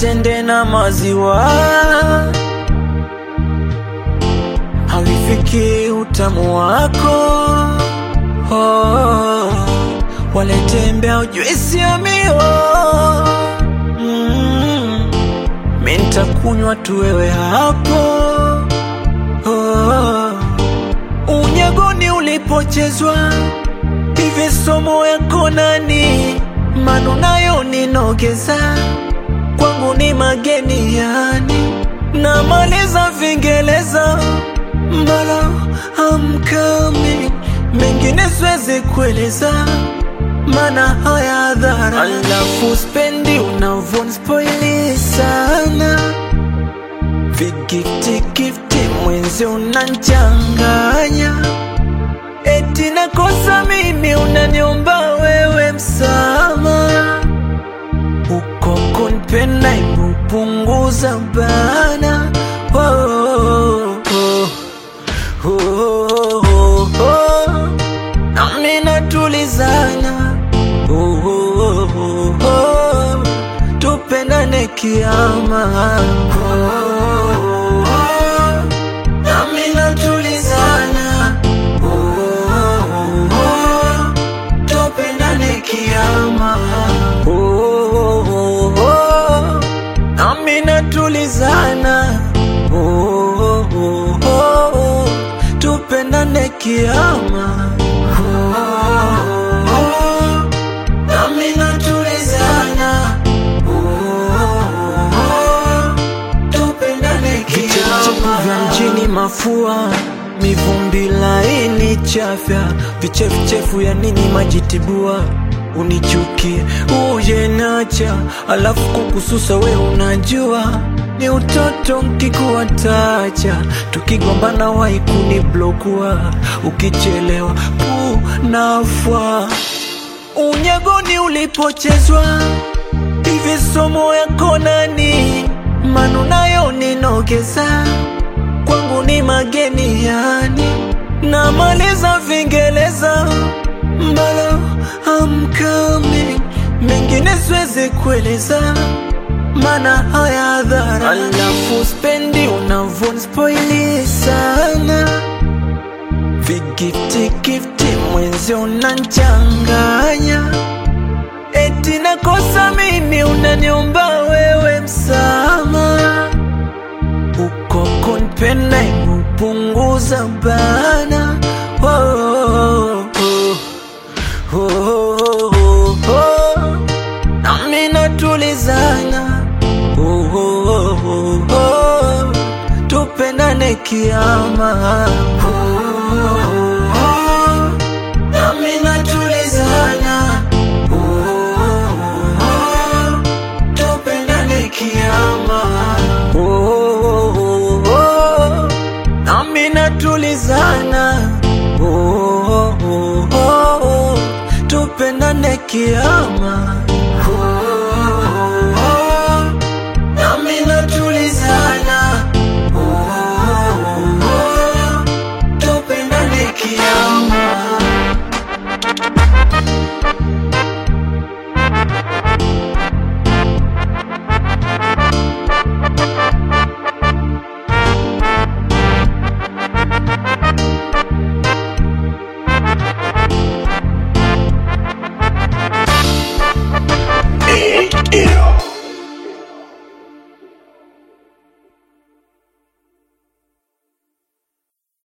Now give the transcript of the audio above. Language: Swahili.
tende na maziwa havifiki utamu wako oh, waletembea juisi ya mio mm, mi ntakunywa tu wewe hapo oh, unyagoni ulipochezwa hivi somo yako nani manu nayo ninogeza kwangu ni mageni yani namaliza vingeleza mbala amkami mengine siwezi kueleza mana haya dhara alafu spendi unavonspoili sana vigifti gifti mwenzi unanchanganya eti nakosa mimi unaniomba wewe msama uko kunpenda imupunguza bana oh, oh, oh, oh, oh, oh. nami natulizana oh, oh, oh, oh. tupendane kiama oh, oh, oh. nami natulizana oh, oh, oh. tupendane kiama oh, oh, oh. nami natulizana oh, oh, oh, oh. tupendane kiama oh, oh, oh. nami natulizana oh, oh, oh. tupendane kiama vya mjini mafua mivumbi laini chafya vichefuchefu ya nini majitibua unichukie uje nacha alafu kukususa we unajua ni utoto nkikuwatacha tukigombana waikuni blokua ukichelewa punafwa unyagoni ulipochezwa hivi somo yako nani manu nayo ninogeza kwangu ni mageni yani namaliza vingeleza mbala amkami mengine siwezi kueleza mana haya dhara alafu spendi unavonspoili sana vigifti gifti mwenzi unanchanganya eti nakosa mimi unaniomba wewe msama uko kunpenda imupunguza bana oh, oh, oh, oh, oh, oh. nami natulizana oh, oh, oh, oh, oh. tupendane kiama oh, oh, oh. nami natulizana oh, oh, oh. tupendane kiama oh, oh, oh, oh. nami natulizana oh, oh, oh, oh. tupendane kiama oh, oh, oh. nami natulizana oh, oh, oh. tupendane kiama Eh, eh.